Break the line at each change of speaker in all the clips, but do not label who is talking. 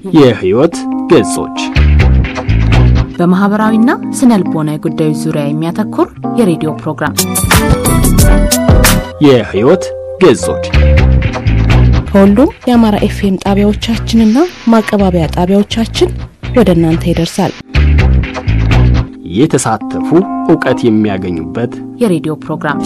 የህይወት ገጾች
በማህበራዊና ስነ ልቦናዊ ጉዳዮች ዙሪያ የሚያተኩር የሬዲዮ ፕሮግራም
የህይወት ገጾች
ከሁሉም የአማራ ኤፍኤም ጣቢያዎቻችንና ማቀባበያ ጣቢያዎቻችን ወደ እናንተ ይደርሳል።
የተሳተፉ እውቀት የሚያገኙበት
የሬዲዮ ፕሮግራም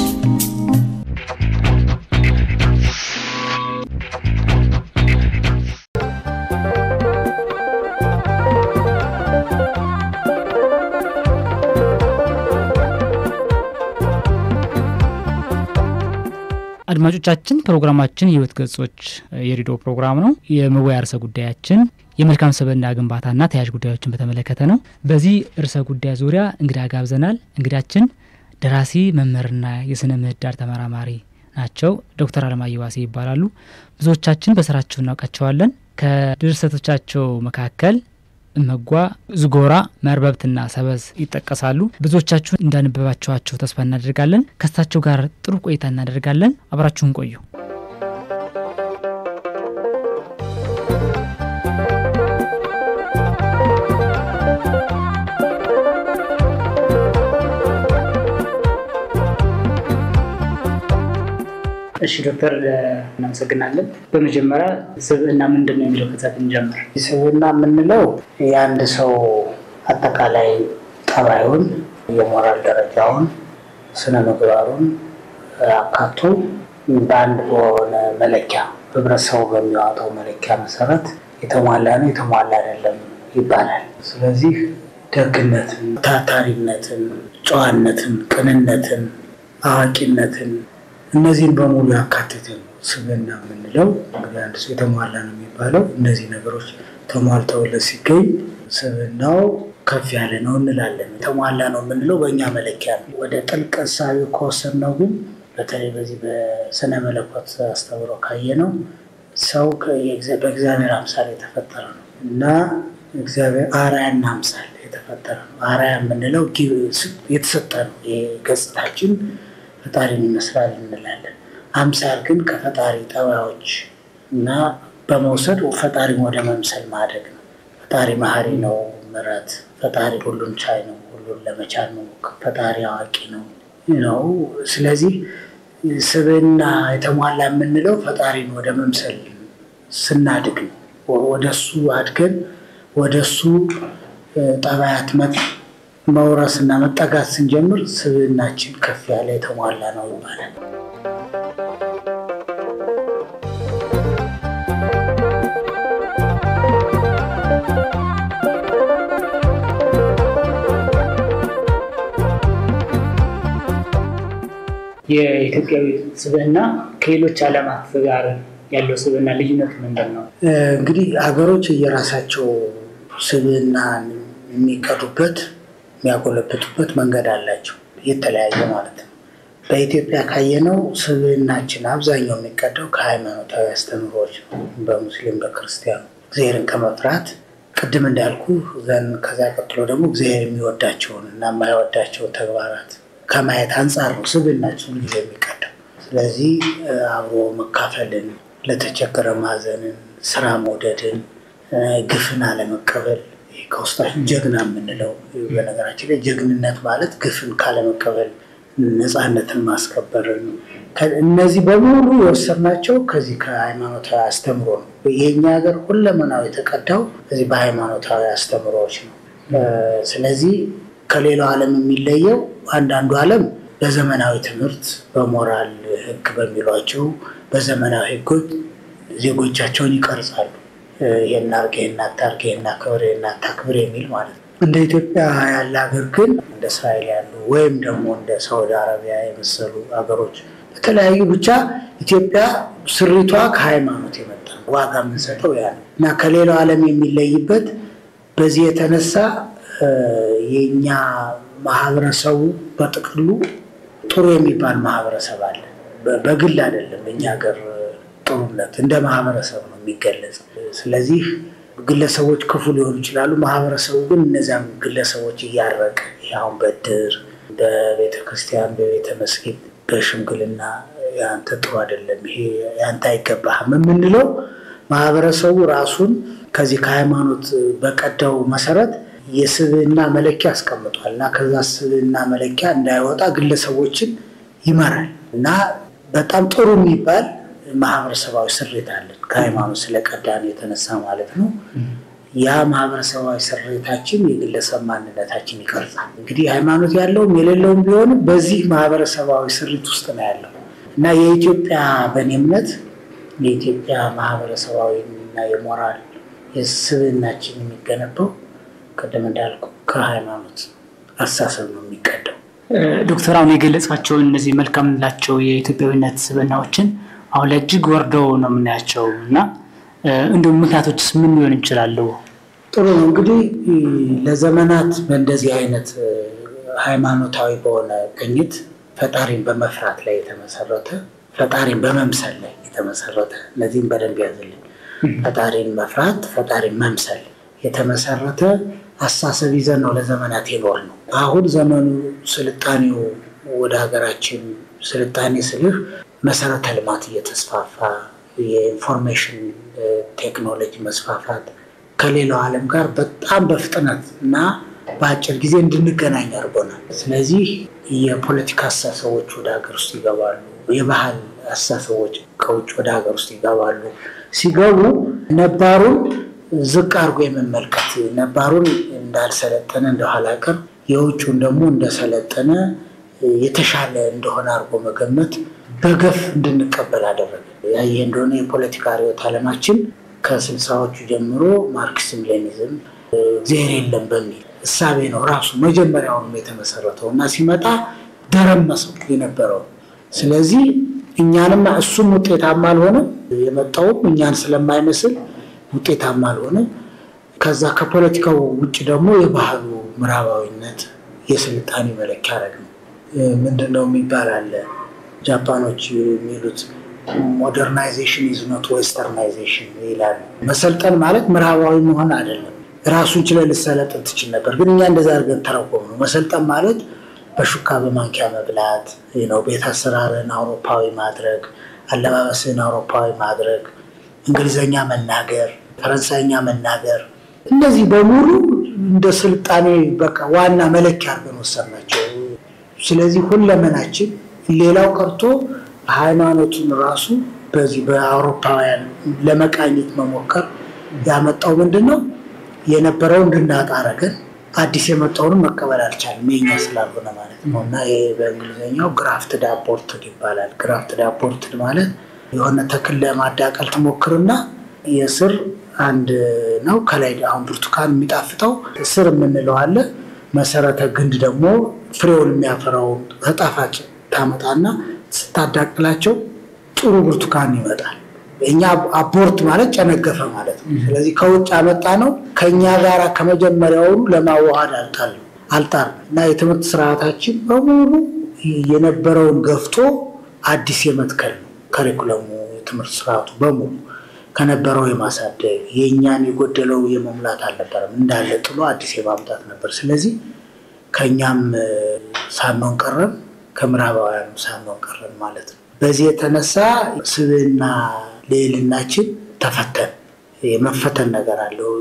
አድማጮቻችን ፕሮግራማችን የህይወት ገጾች የሬዲዮ ፕሮግራም ነው። የመወያ ርዕሰ ጉዳያችን የመልካም ስብዕና ግንባታና ተያያዥ ጉዳዮችን በተመለከተ ነው። በዚህ ርዕሰ ጉዳይ ዙሪያ እንግዳ ጋብዘናል። እንግዳችን ደራሲ መምህርና የስነ ምህዳር ተመራማሪ ናቸው። ዶክተር አለማየሁ ዋሴ ይባላሉ። ብዙዎቻችን በስራቸው እናውቃቸዋለን። ከድርሰቶቻቸው መካከል እመጓ፣ ዝጎራ፣ መርበብትና ሰበዝ ይጠቀሳሉ። ብዙዎቻችሁ እንዳነበባችኋቸው ተስፋ እናደርጋለን። ከእሳቸው ጋር ጥሩ ቆይታ እናደርጋለን። አብራችሁን ቆዩ። እሺ ዶክተር እናመሰግናለን። በመጀመሪያ ስብዕና ምንድን ነው የሚለው ከዛ ብንጀምር።
ስብዕና የምንለው የአንድ ሰው አጠቃላይ ጠባዩን፣ የሞራል ደረጃውን፣ ስነ ምግባሩን አካቶ በአንድ በሆነ መለኪያ ህብረተሰቡ በሚያወጣው መለኪያ መሰረት የተሟላ ነው የተሟላ አይደለም ይባላል። ስለዚህ ደግነትን፣ ታታሪነትን፣ ጨዋነትን፣ ቅንነትን፣ አዋቂነትን እነዚህን በሙሉ ያካትት ነው ስብዕና የምንለው። እንግዲህ አንድ ሰው የተሟላ ነው የሚባለው እነዚህ ነገሮች ተሟልተውለት ሲገኝ ስብዕናው ከፍ ያለ ነው እንላለን። የተሟላ ነው የምንለው በእኛ መለኪያ ነው። ወደ ጥልቅ እሳቤ ከወሰድነው ግን በተለይ በዚህ በስነ መለኮት አስተምሮ ካየነው ሰው በእግዚአብሔር አምሳል የተፈጠረ ነው እና እግዚአብሔር አርአያና አምሳል የተፈጠረ ነው። አርአያ የምንለው የተሰጠ ነው። ገጽታችን ፈጣሪን ይመስላል እንላለን። አምሳል ግን ከፈጣሪ ጠባዮች እና በመውሰድ ፈጣሪን ወደ መምሰል ማድረግ ነው። ፈጣሪ መሀሪ ነው፣ ምሕረት ፈጣሪ ሁሉን ቻይ ነው፣ ሁሉን ለመቻል ነው፣ ፈጣሪ አዋቂ ነው ነው። ስለዚህ ስብዕና የተሟላ የምንለው ፈጣሪን ወደ መምሰል ስናድግ ነው። ወደሱ አድገን ወደሱ ጠባያት መውረስ እና መጠጋት ስንጀምር ስብዕናችን ከፍ ያለ የተሟላ ነው ይባላል።
የኢትዮጵያዊ ስብዕና ከሌሎች ዓለማት ጋር ያለው ስብዕና ልዩነት ምንድን ነው?
እንግዲህ ሀገሮች የራሳቸው ስብዕና የሚቀዱበት የሚያጎለብቱበት መንገድ አላቸው፣ የተለያየ ማለት ነው። በኢትዮጵያ ካየነው ስብዕናችን አብዛኛው የሚቀዳው ከሃይማኖታዊ አስተምህሮች ነው። በሙስሊም በክርስቲያኑ እግዚአብሔርን ከመፍራት ቅድም እንዳልኩ ዘን ከዛ ቀጥሎ ደግሞ እግዚአብሔር የሚወዳቸውን እና የማይወዳቸውን ተግባራት ከማየት አንጻር ነው ስብዕናችን ጊዜ የሚቀዳው። ስለዚህ አብሮ መካፈልን፣ ለተቸገረ ማዘንን፣ ስራ መውደድን፣ ግፍን አለመቀበል ከውስጣችን ጀግና የምንለው በነገራችን ላይ ጀግንነት ማለት ግፍን ካለመቀበል ነፃነትን ማስከበርን እነዚህ በሙሉ የወሰድናቸው ከዚህ ከሃይማኖታዊ አስተምሮ ነው። የኛ ሀገር ሁለመናው የተቀዳው እዚህ በሃይማኖታዊ አስተምሮዎች ነው። ስለዚህ ከሌላው ዓለም የሚለየው አንዳንዱ ዓለም በዘመናዊ ትምህርት በሞራል ሕግ በሚሏቸው በዘመናዊ ሕጎች ዜጎቻቸውን ይቀርጻሉ። ይሄን አድርግ፣ ይሄን አታርግ፣ ይሄን አክብር፣ ይሄን አታክብር የሚል ማለት ነው። እንደ ኢትዮጵያ ያለ ሀገር ግን እንደ እስራኤል ያሉ ወይም ደግሞ እንደ ሳውዲ አረቢያ የመሰሉ ሀገሮች በተለያዩ ብቻ ኢትዮጵያ ስሪቷ ከሃይማኖት የመጣ ዋጋ የምንሰጠው ያ ነው እና ከሌላው ዓለም የሚለይበት በዚህ የተነሳ የእኛ ማህበረሰቡ በጥቅሉ ጥሩ የሚባል ማህበረሰብ አለ። በግል አይደለም እኛ ሀገር ጥሩነት እንደ ማህበረሰብ ነው የሚገለጸው። ስለዚህ ግለሰቦች ክፉ ሊሆኑ ይችላሉ። ማህበረሰቡ ግን እነዚያም ግለሰቦች እያረቀ ያሁን በድር በቤተ ክርስቲያን፣ በቤተ መስጊድ፣ በሽምግልና ያንተ ጥሩ አይደለም፣ ይሄ ያንተ አይገባህም የምንለው ማህበረሰቡ ራሱን ከዚህ ከሃይማኖት በቀዳው መሰረት የስብዕና መለኪያ አስቀምጧል እና ከዛ ስብዕና መለኪያ እንዳይወጣ ግለሰቦችን ይመራል እና በጣም ጥሩ የሚባል ማህበረሰባዊ ስሬት አለን ከሃይማኖት ስለቀዳን የተነሳ ማለት ነው። ያ ማህበረሰባዊ ስሬታችን የግለሰብ ማንነታችን ይቀርጻል። እንግዲህ ሃይማኖት ያለውም የሌለውም ቢሆንም በዚህ ማህበረሰባዊ ስሪት ውስጥ ነው ያለው እና የኢትዮጵያ በእኔ እምነት የኢትዮጵያ ማህበረሰባዊ እና የሞራል የስብዕናችን የሚገነባው ቅድም እንዳልኩ ከሃይማኖት አስተሳሰብ ነው የሚቀደው።
ዶክተር አሁን የገለጻቸውን እነዚህ መልካም የምንላቸው የኢትዮጵያዊነት ስብዕናዎችን አሁን ላይ እጅግ ወርደው ነው የምናያቸው እና እንዲሁም ምክንያቶችስ ምን ሊሆን ይችላሉ?
ጥሩ ነው እንግዲህ ለዘመናት በእንደዚህ አይነት ሃይማኖታዊ በሆነ ቅኝት ፈጣሪን በመፍራት ላይ የተመሰረተ ፈጣሪን በመምሰል ላይ የተመሰረተ እነዚህም በደንብ ያዝልኝ። ፈጣሪን መፍራት፣ ፈጣሪን መምሰል የተመሰረተ አስተሳሰብ ይዘን ነው ለዘመናት የኖር ነው። አሁን ዘመኑ ስልጣኔው ወደ ሀገራችን ስልጣኔ ስልህ መሰረተ ልማት እየተስፋፋ የኢንፎርሜሽን ቴክኖሎጂ መስፋፋት ከሌላው ዓለም ጋር በጣም በፍጥነት እና በአጭር ጊዜ እንድንገናኝ አድርጎናል። ስለዚህ የፖለቲካ አስተሳሰቦች ወደ ሀገር ውስጥ ይገባሉ። የባህል አስተሳሰቦች ከውጭ ወደ ሀገር ውስጥ ይገባሉ። ሲገቡ ነባሩን ዝቅ አድርጎ የመመልከት ነባሩን እንዳልሰለጠነ እንደኋላ ቀር የውጭውን ደግሞ እንደሰለጠነ የተሻለ እንደሆነ አድርጎ መገመት በገፍ እንድንቀበል አደረገ። ያየ እንደሆነ የፖለቲካ ርዕዮተ ዓለማችን ከስልሳዎቹ ጀምሮ ማርክሲዝም ሌኒዝም እግዚአብሔር የለም በሚል እሳቤ ነው ራሱ መጀመሪያውንም የተመሰረተው እና ሲመጣ ደረመሰው የነበረው። ስለዚህ እኛንም እሱም ውጤታማ አልሆነም፣ የመጣውም እኛን ስለማይመስል ውጤታማ አልሆነም። ከዛ ከፖለቲካው ውጭ ደግሞ የባህሉ ምዕራባዊነት የስልጣኔ መለኪያ አረግ ነው። ምንድን ነው የሚባል አለ ጃፓኖች የሚሉት ሞደርናይዜሽን ኢዝ ኖት ዌስተርናይዜሽን ይላሉ። መሰልጠን ማለት ምዕራባዊ መሆን አይደለም። ራሱን ችለህ ልሰለጥን ትችል ነበር፣ ግን እኛ እንደዛ አድርገን ተረጎም ነው። መሰልጠን ማለት በሹካ በማንኪያ መብላት ነው፣ ቤት አሰራርን አውሮፓዊ ማድረግ፣ አለባበስን አውሮፓዊ ማድረግ፣ እንግሊዘኛ መናገር፣ ፈረንሳይኛ መናገር፣ እነዚህ በሙሉ እንደ ስልጣኔ በቃ ዋና መለኪያ አድርገን ወሰድናቸው። ስለዚህ ሁለመናችን ሌላው ቀርቶ ሃይማኖቱን ራሱ በዚህ በአውሮፓውያን ለመቃኘት መሞከር ያመጣው ምንድን ነው? የነበረው እንድናጣ አደረገን። አዲስ የመጣውንም መቀበል አልቻልም፣ የኛ ስላልሆነ ማለት ነው። እና ይሄ በእንግሊዝኛው ግራፍትድ አቦርትድ ይባላል። ግራፍትድ አቦርትድ ማለት የሆነ ተክል ለማዳቀል ትሞክርና የስር አንድ ነው ከላይ አሁን ብርቱካን የሚጣፍጠው ስር የምንለው አለ። መሰረተ ግንድ ደግሞ ፍሬውን የሚያፈራውን ተጣፋጭ ታመጣና ስታዳቅላቸው ጥሩ ብርቱካን ይመጣል። እኛ አቦርት ማለት ጨነገፈ ማለት ነው። ስለዚህ ከውጭ አመጣ ነው ከእኛ ጋር ከመጀመሪያውኑ ለማዋሃድ አልጣል አልጣር እና የትምህርት ስርዓታችን በሙሉ የነበረውን ገፍቶ አዲስ የመትከል ነው። ከሪኩለሙ የትምህርት ስርዓቱ በሙሉ ከነበረው የማሳደግ የእኛን የጎደለው የመሙላት አልነበረም። እንዳለ ጥሎ አዲስ የማምጣት ነበር። ስለዚህ ከእኛም ሳንሆን ቀረን፣ ከምዕራባውያኑ ሳንሆን ቀረን ማለት ነው። በዚህ የተነሳ ስብዕና ልዕልናችን ተፈተን የመፈተን ነገር አለው።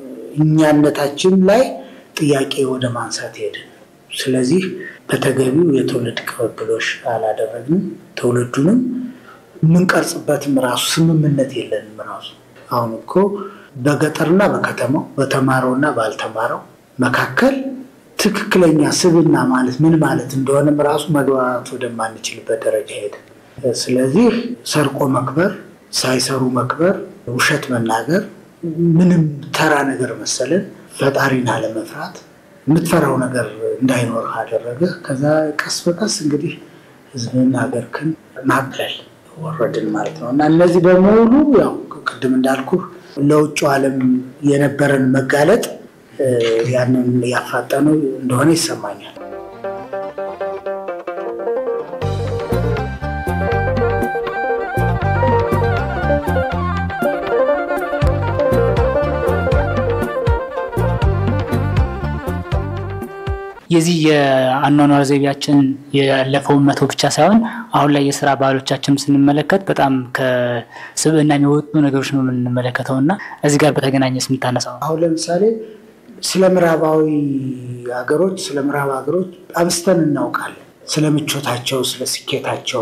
እኛነታችን ላይ ጥያቄ ወደ ማንሳት ሄድን። ስለዚህ በተገቢው የትውልድ ቅብብሎሽ አላደረግንም። ትውልዱንም የምንቀርጽበትም ራሱ ስምምነት የለንም። ራሱ አሁን እኮ በገጠርና በከተማው በተማረውና ባልተማረው መካከል ትክክለኛ ስብዕና ማለት ምን ማለት እንደሆነም ራሱ መግባባት ወደማንችልበት ደረጃ ሄደ። ስለዚህ ሰርቆ መክበር፣ ሳይሰሩ መክበር፣ ውሸት መናገር ምንም ተራ ነገር መሰለን። ፈጣሪን አለመፍራት የምትፈራው ነገር እንዳይኖርህ አደረገ። ከዛ ቀስ በቀስ እንግዲህ ሕዝብን ሀገርክን ማቅለል ወረድን ማለት ነው እና እነዚህ በሙሉ ያው ቅድም እንዳልኩ ለውጭ ዓለም የነበረን መጋለጥ ያንን ያፋጠነው እንደሆነ ይሰማኛል።
የዚህ የአኗኗር ዘይቤያችን ያለፈውን መቶ ብቻ ሳይሆን አሁን ላይ የስራ ባህሎቻችን ስንመለከት በጣም ከስብዕና የሚወጡ ነገሮች ነው የምንመለከተው እና እዚህ ጋር በተገናኘ የምታነሳው
አሁን ለምሳሌ ስለ ምዕራባዊ ሀገሮች ስለ ምዕራብ ሀገሮች አብስተን እናውቃለን። ስለ ምቾታቸው፣ ስለ ስኬታቸው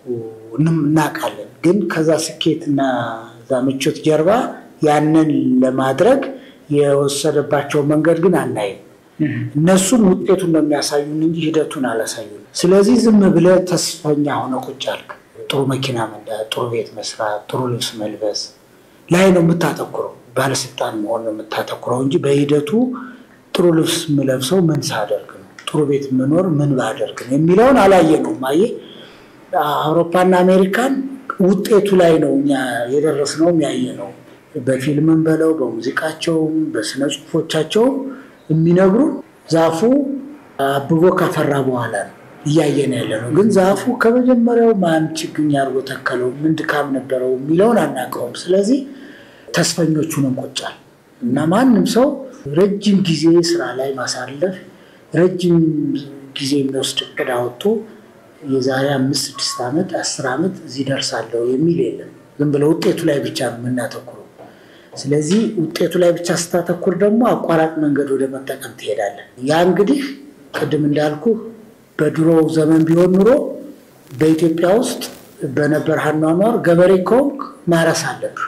እናውቃለን። ግን ከዛ ስኬትና እዛ ምቾት ጀርባ ያንን ለማድረግ የወሰደባቸው መንገድ ግን አናይም። እነሱም ውጤቱን ነው የሚያሳዩን እንጂ ሂደቱን አላሳዩን። ስለዚህ ዝም ብለህ ተስፈኛ ሆነ ቁጭ አልክ። ጥሩ መኪና መንዳት፣ ጥሩ ቤት መስራት፣ ጥሩ ልብስ መልበስ ላይ ነው የምታተኩረው። ባለስልጣን መሆን ነው የምታተኩረው እንጂ በሂደቱ ጥሩ ልብስ የምለብሰው ምን ሳደርግ ነው፣ ጥሩ ቤት የምኖር ምን ባደርግ ነው የሚለውን አላየነውም። አየህ አውሮፓና አሜሪካን ውጤቱ ላይ ነው እኛ የደረስነውም ያየነው። በፊልምም በለው በሙዚቃቸውም በስነ ጽሁፎቻቸውም የሚነግሩ ዛፉ አብቦ ካፈራ በኋላ ነው እያየን ያለ ነው። ግን ዛፉ ከመጀመሪያው ማን ችግኝ አድርጎ ተከለው፣ ምን ድካም ነበረው የሚለውን አናውቀውም። ስለዚህ ተስፈኞቹን እንቆጫል እና ማንም ሰው ረጅም ጊዜ ስራ ላይ ማሳለፍ ረጅም ጊዜ የሚወስድ እቅድ አወጥቶ የዛሬ አምስት ስድስት ዓመት አስር ዓመት እዚህ ደርሳለሁ የሚል የለም። ዝም ብለው ውጤቱ ላይ ብቻ ነው የምናተኩረው። ስለዚህ ውጤቱ ላይ ብቻ ስታተኩር ደግሞ አቋራጭ መንገድ ወደ መጠቀም ትሄዳለን። ያ እንግዲህ ቅድም እንዳልኩ በድሮ ዘመን ቢሆን ኑሮ በኢትዮጵያ ውስጥ በነበር አኗኗር ገበሬ ከሆንክ ማረስ አለብህ።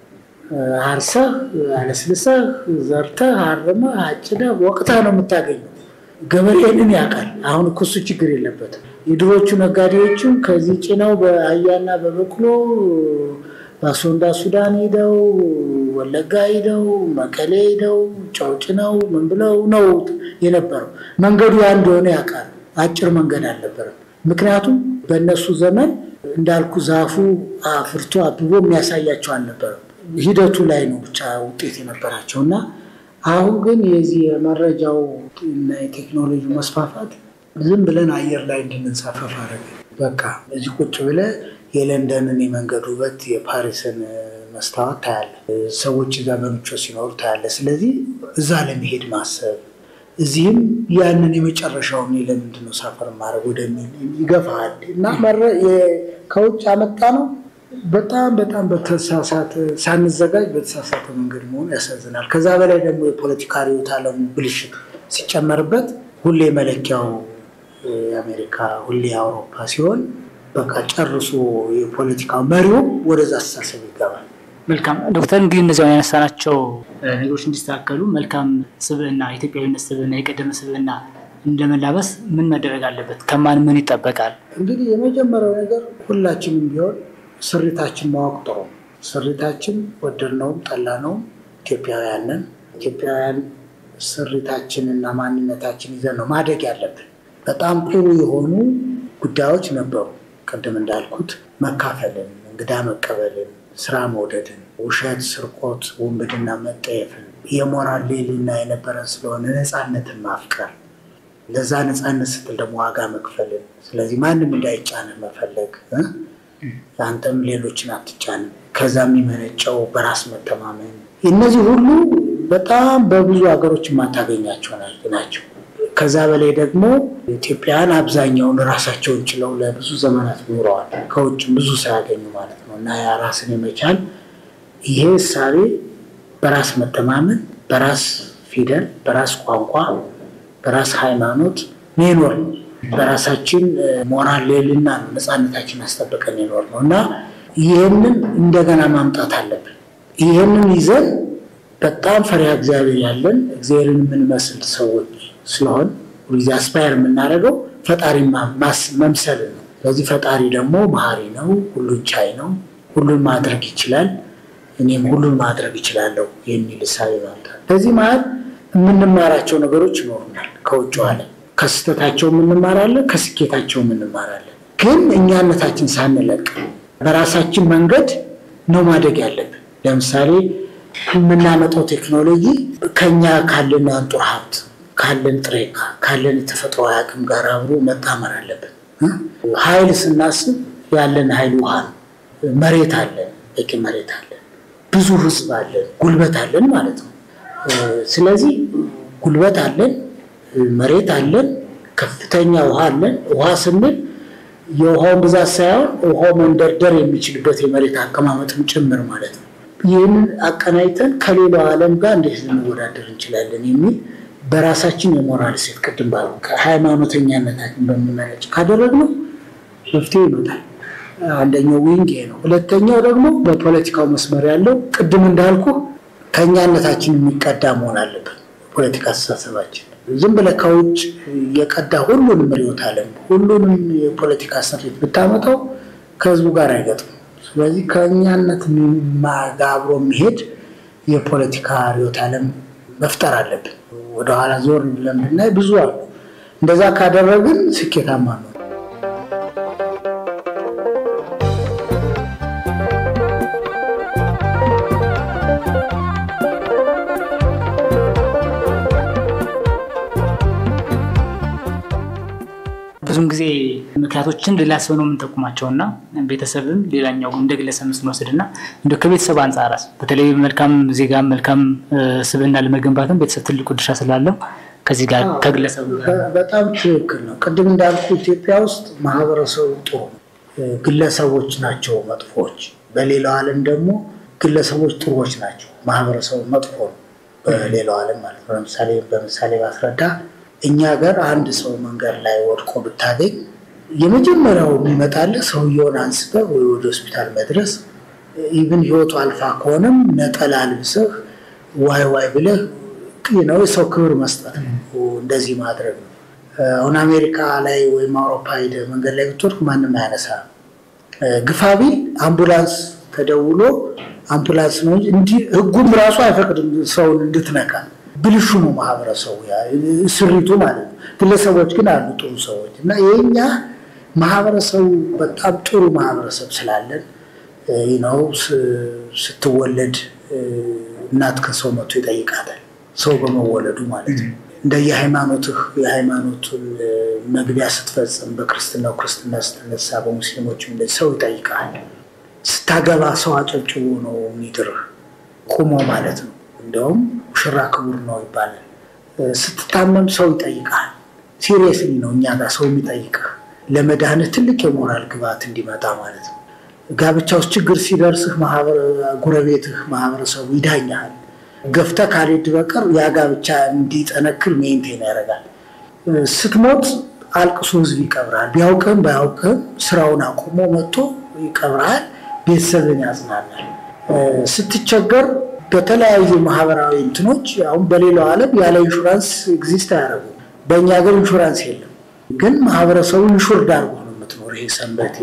አርሰህ አለስልሰህ ዘርተህ አርመህ አጭደህ ወቅተህ ነው የምታገኘው። ገበሬንን ያውቃል። አሁን እኮ እሱ ችግር የለበትም። የድሮቹ ነጋዴዎችም ከዚህ ጭነው በአህያና በበቅሎ በአሶንዳ ሱዳን ሂደው ወለጋ ሂደው መቀሌ ሂደው ጨው ጭነው ምን ብለው ነው የነበረው። መንገዱ ያ እንደሆነ ያውቃል። አጭር መንገድ አልነበረም። ምክንያቱም በእነሱ ዘመን እንዳልኩ ዛፉ አፍርቶ አብቦ የሚያሳያቸው አልነበረም። ሂደቱ ላይ ነው ብቻ ውጤት የነበራቸው እና አሁን ግን የዚህ የመረጃው እና የቴክኖሎጂ መስፋፋት ዝም ብለን አየር ላይ እንድንንሳፈፍ አደረገ። በቃ እዚህ ቁጭ ብለህ የለንደንን የመንገድ ውበት የፓሪስን መስታወት ታያለ። ሰዎች እዛ በምቾት ሲኖሩ ታያለ። ስለዚህ እዛ ለመሄድ ማሰብ እዚህም ያንን የመጨረሻውን ለምንድን ነው ሳፈር ማድረግ ወደሚል ይገፋል እና ከውጭ አመጣ ነው በጣም በጣም በተሳሳተ ሳንዘጋጅ በተሳሳተ መንገድ መሆኑ ያሳዝናል። ከዛ በላይ ደግሞ የፖለቲካ ርዕዮተ ዓለሙ ብልሽት ሲጨመርበት ሁሌ መለኪያው የአሜሪካ ሁሌ የአውሮፓ ሲሆን በቃ ጨርሶ የፖለቲካው መሪውም ወደዛ አስተሳሰብ ይገባል።
መልካም ዶክተር፣ እንግዲህ እነዚያውን ያነሳናቸው ነገሮች እንዲስተካከሉ መልካም ስብዕና፣ ኢትዮጵያዊነት ስብዕና፣ የቀደመ ስብዕና እንደመላበስ ምን መደረግ አለበት? ከማን ምን ይጠበቃል?
እንግዲህ የመጀመሪያው ነገር ሁላችንም ቢሆን ስሪታችን ማወቅ ጥሩ። ስሪታችን ወደድነውም ጠላነውም ኢትዮጵያውያን ነን። ኢትዮጵያውያን ስሪታችንና ማንነታችን ይዘን ነው ማደግ ያለብን። በጣም ጥሩ የሆኑ ጉዳዮች ነበሩ። ቅድም እንዳልኩት መካፈልን፣ እንግዳ መቀበልን፣ ስራ መውደድን፣ ውሸት፣ ስርቆት፣ ውንብድና መጠየፍን፣ የሞራል ልዕልና የነበረን ስለሆነ ነፃነትን ማፍቀር፣ ለዛ ነፃነት ስትል ደግሞ ዋጋ መክፈልን፣ ስለዚህ ማንም እንዳይጫንህ መፈለግ አንተም ሌሎችን አትጫንም። ከዛ የሚመነጨው በራስ መተማመን፣ እነዚህ ሁሉ በጣም በብዙ ሀገሮች የማታገኛቸው ናቸው። ከዛ በላይ ደግሞ ኢትዮጵያውያን አብዛኛውን ራሳቸውን ችለው ለብዙ ዘመናት ኖረዋል፣ ከውጭም ብዙ ሳያገኙ ማለት ነው። እና ያ ራስን የመቻል ይሄ እሳቤ በራስ መተማመን፣ በራስ ፊደል፣ በራስ ቋንቋ፣ በራስ ሃይማኖት ሜኖር በራሳችን ሞራል ልዕልና ነው ነፃነታችን አስጠብቀን የኖር ነው እና ይህንን እንደገና ማምጣት አለብን። ይህንን ይዘን በጣም ፈሪሃ እግዚአብሔር ያለን እግዚአብሔርን የምንመስል ሰዎች ስለሆን ሁልጊዜ አስፓየር የምናደርገው ፈጣሪ መምሰል ነው። ስለዚህ ፈጣሪ ደግሞ መሀሪ ነው፣ ሁሉን ቻይ ነው፣ ሁሉን ማድረግ ይችላል፣ እኔም ሁሉን ማድረግ ይችላለሁ የሚል እሳቤ ማምጣት። ከዚህ መሀል የምንማራቸው ነገሮች ይኖሩናል ከውጭ ዓለም ከስህተታቸው እንማራለን፣ ከስኬታቸው እንማራለን። ግን እኛነታችን ሳንለቅ በራሳችን መንገድ ነው ማደግ ያለብን። ለምሳሌ የምናመጣው ቴክኖሎጂ ከኛ ካለን አንጡር ሀብት ካለን ጥሬ ዕቃ ካለን የተፈጥሮ አቅም ጋር አብሮ መጣመር አለብን። ኃይል ስናስብ ያለን ኃይል ውሃ ነው። መሬት አለን፣ በቂ መሬት አለን፣ ብዙ ህዝብ አለን፣ ጉልበት አለን ማለት ነው። ስለዚህ ጉልበት አለን መሬት አለን፣ ከፍተኛ ውሃ አለን። ውሃ ስንል የውሃውን ብዛት ሳይሆን ውሃው መንደርደር የሚችልበት የመሬት አቀማመጥም ጭምር ማለት ነው። ይህንን አቀናይተን ከሌላው ዓለም ጋር እንዴት ልንወዳደር እንችላለን የሚል በራሳችን የሞራል ሴት ቅድም ባሉ ከሃይማኖተኛነታችን በሚመነጭ ካደረግነው መፍትሄ ይመጣል። አንደኛው ዊንግ ይሄ ነው። ሁለተኛው ደግሞ በፖለቲካው መስመር ያለው ቅድም እንዳልኩ ከእኛነታችን የሚቀዳ መሆን አለበት። ፖለቲካ አስተሳሰባችን ዝም ብለህ ከውጭ የቀዳ ሁሉንም ርዕዮተ ዓለም ሁሉንም የፖለቲካ ስሪት ብታመጣው ከህዝቡ ጋር አይገጥም። ስለዚህ ከእኛነት ጋር አብሮ የሚሄድ የፖለቲካ ርዕዮተ ዓለም መፍጠር አለብን። ወደኋላ ዞር ብለን ብናይ ብዙ አሉ። እንደዛ ካደረግን ስኬታማ ነው።
ብዙም ጊዜ ምክንያቶችን ሌላ ሰው ነው የምንጠቁማቸው እና ቤተሰብም ሌላኛው እንደ ግለሰብ ስንወስድ እና እንደ ከቤተሰብ አንጻራስ በተለይ መልካም ዜጋ መልካም ስብዕና ለመገንባትም ቤተሰብ ትልቁ ድርሻ ስላለው ከዚህ ጋር ከግለሰቡ ጋር
በጣም ትክክል ነው። ቅድም እንዳልኩ ኢትዮጵያ ውስጥ ማህበረሰቡ ጥሩ ነው፣ ግለሰቦች ናቸው መጥፎዎች። በሌላው ዓለም ደግሞ ግለሰቦች ጥሩዎች ናቸው፣ ማህበረሰቡ መጥፎ ነው በሌላው ዓለም ማለት ነው። ለምሳሌ በምሳሌ ባስረዳ እኛ ሀገር አንድ ሰው መንገድ ላይ ወድቆ ብታገኝ የመጀመሪያው የሚመጣልህ ሰውየውን አንስተህ ወይ ወደ ሆስፒታል መድረስ፣ ኢቭን ህይወቱ አልፋ ከሆነም ነጠላ ልብሰህ ዋይ ዋይ ብለህ ነው የሰው ክብር መስጠት ነው። እንደዚህ ማድረግ ነው። አሁን አሜሪካ ላይ ወይም አውሮፓ ሄደህ መንገድ ላይ ብትወድቅ ማንም አያነሳ። ግፋ ቢል አምቡላንስ ተደውሎ አምቡላንስ ነው እንጂ ህጉም ራሱ አይፈቅድም ሰውን እንድትነካ ብልሹ ነው ማህበረሰቡ ስሪቱ ማለት ነው። ግለሰቦች ግን አሉ ጥሩ ሰዎች እና የኛ ማህበረሰቡ በጣም ጥሩ ማህበረሰብ ስላለን ነው ስትወለድ እናት ከሰው መቶ ይጠይቃታል። ሰው በመወለዱ ማለት ነው። እንደ የሃይማኖትህ የሃይማኖቱን መግቢያ ስትፈጽም በክርስትናው ክርስትና ስትነሳ በሙስሊሞችም እንደዚህ ሰው ይጠይቃል። ስታገባ ሰው አጨብጭቦ ነው የሚድርህ ቁሞ ማለት ነው። እንዲያውም ሙሽራ ክቡር ነው ይባላል። ስትታመም ሰው ይጠይቃል። ሲሪየስሊ ነው እኛ ጋር ሰው የሚጠይቅህ ለመድኃኒት ትልቅ የሞራል ግብዓት እንዲመጣ ማለት ነው። ጋብቻ ውስጥ ችግር ሲደርስህ ጎረቤትህ፣ ማህበረሰቡ ይዳኛል። ገፍተህ ካልሄድ በቀር ያ ጋብቻ እንዲጠነክር ሜንቴን ያደርጋል። ስትሞት አልቅሶ ህዝብ ይቀብራል። ቢያውቅህም ባያውቅህም ስራውን አቁሞ መጥቶ ይቀብርሃል። ቤተሰብን ያጽናናል። ስትቸገር በተለያዩ ማህበራዊ እንትኖች አሁን በሌላው ዓለም ያለ ኢንሹራንስ ኤግዚስት አያደርጉም። በእኛ ሀገር ኢንሹራንስ የለም፣ ግን ማህበረሰቡ ኢንሹርድ አድርጎ ነው የምትኖር። ይሄ ሰንበቴ፣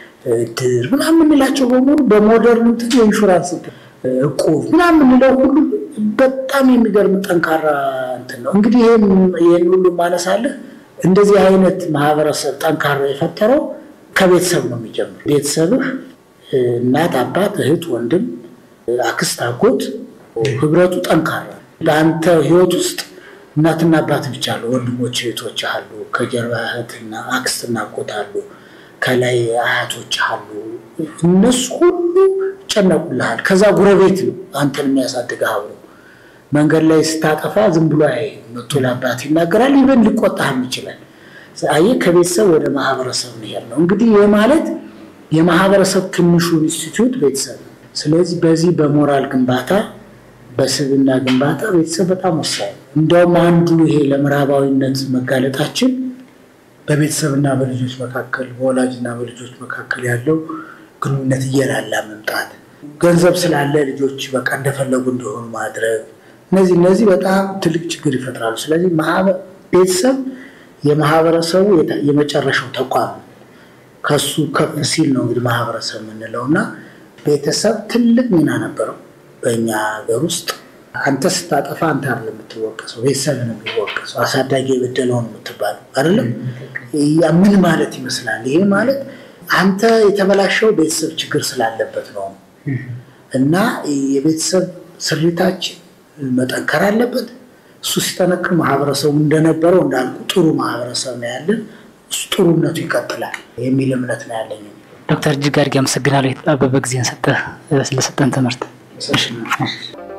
እድር ምናምን የምንላቸው በሙሉ በሞደርን እንትን የኢንሹራንስ እቁብ ምናምን የምንለው ሁሉ በጣም የሚገርም ጠንካራ እንትን ነው። እንግዲህ ይህን ሁሉ ማነሳለህ እንደዚህ አይነት ማህበረሰብ ጠንካራ የፈጠረው ከቤተሰብ ነው የሚጀምር። ቤተሰብህ እናት፣ አባት፣ እህት፣ ወንድም አክስት፣ አጎት ህብረቱ ጠንካራ በአንተ ህይወት ውስጥ እናትና አባት ብቻ አሉ፣ ወንድሞች እህቶች አሉ፣ ከጀርባ እህትና አክስትና አጎት አሉ፣ ከላይ አያቶች አሉ። እነሱ ሁሉ ይጨነቁልሃል። ከዛ ጉረቤት ነው አንተን የሚያሳድግህ አብሮ መንገድ ላይ ስታጠፋ ዝም ብሎ አይ መቶ ለአባት ይናገራል። ይበን ሊቆጣህም ይችላል። አየህ ከቤተሰብ ወደ ማህበረሰብ መሄድ ነው እንግዲህ ይህ ማለት የማህበረሰብ ትንሹ ኢንስቲትዩት ቤተሰብ ነው። ስለዚህ በዚህ በሞራል ግንባታ በስብና ግንባታ ቤተሰብ በጣም ወሳኝ ነው። እንዲያውም አንዱ ይሄ ለምዕራባዊነት መጋለጣችን በቤተሰብና በልጆች መካከል በወላጅና በልጆች መካከል ያለው ግንኙነት እየላላ መምጣት፣ ገንዘብ ስላለ ልጆች በቃ እንደፈለጉ እንዲሆኑ ማድረግ፣ እነዚህ እነዚህ በጣም ትልቅ ችግር ይፈጥራሉ። ስለዚህ ቤተሰብ የማህበረሰቡ የመጨረሻው ተቋም ነው። ከሱ ከፍ ሲል ነው እንግዲህ ማህበረሰብ የምንለው እና ቤተሰብ ትልቅ ሚና ነበረው በእኛ ሀገር ውስጥ። አንተ ስታጠፋ አንተ አይደለም የምትወቀሰው፣ ቤተሰብ ነው የሚወቀሰው። አሳዳጊ የበደለው ነው የምትባለው አይደለም። ምን ማለት ይመስላል? ይሄ ማለት አንተ የተበላሸው ቤተሰብ ችግር ስላለበት ነው እና የቤተሰብ ስሪታችን መጠንከር አለበት። እሱ ሲጠነክር ማህበረሰቡ እንደነበረው እንዳልኩ ጥሩ ማህበረሰብ ነው ያለን። እሱ ጥሩነቱ ይቀጥላል የሚል እምነት ነው ያለኝ።
ዶክተር እጅግ አድርጌ አመሰግናለሁ። የተጣበበ ጊዜን ሰጠህ ስለሰጠን ትምህርት።